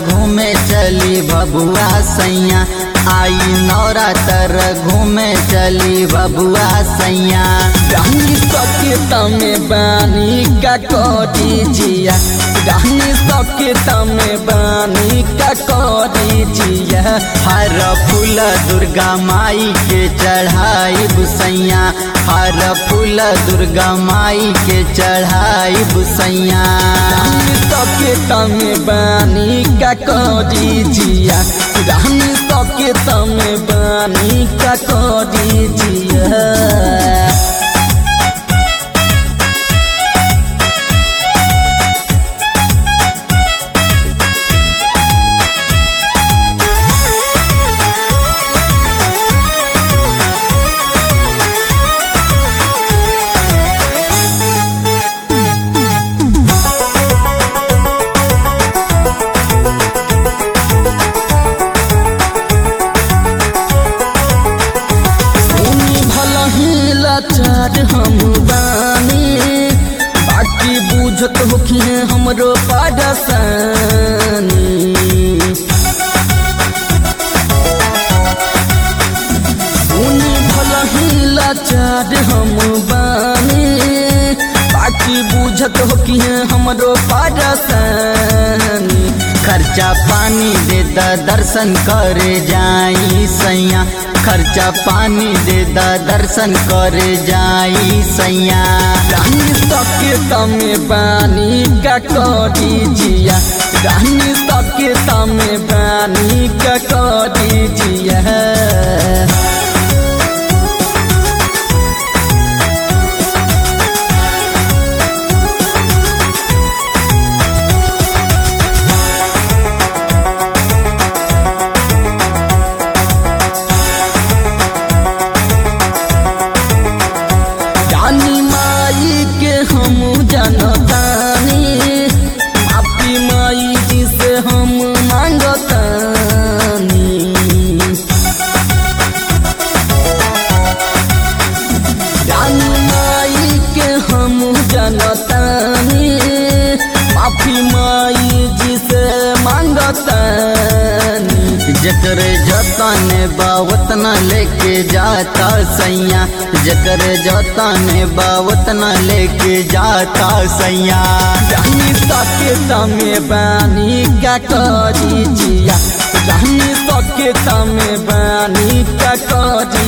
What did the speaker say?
घूमे चली बबुआ सैया आई नवरातर घूमे चली बबुआ सैया रानी सके तमे बानी का करी जिया रानी सके तमे बानी का करी जिया हर फूल दुर्गा माई के चढ़ाई बुसैया हर फूल दुर्गा माई के चढ़ाई बुसैया रानी सके तमे बानी का करी जिया रानी सके तमे बानी का करी जिया सुनी भला ही लाचार हम बानी बाकी बुझत होखी हमरो पारसानी सुनी भला ही लाचार हम बानी बाकी बुझत होखी हमरो पारसानी खर्चा पानी दे द दर्शन करे जाई सैया खर्चा पानी दे द दर्शन करे जाई सैया रानी सके तमे बानी का करी जिया रानी सके तमे बानी का करी जिया रानी माई के हम जनतानी माफी माई जी से हम मांगतानी रानी माई के हम जनतानी माफी माई जी से मांगतानी जकर जतन बा उतना लेके जाता सैया जकर जतन बा उतना लेके जाता सैया रानी सके तमे बानी का करी जिया रानी सके तमे बानी का करी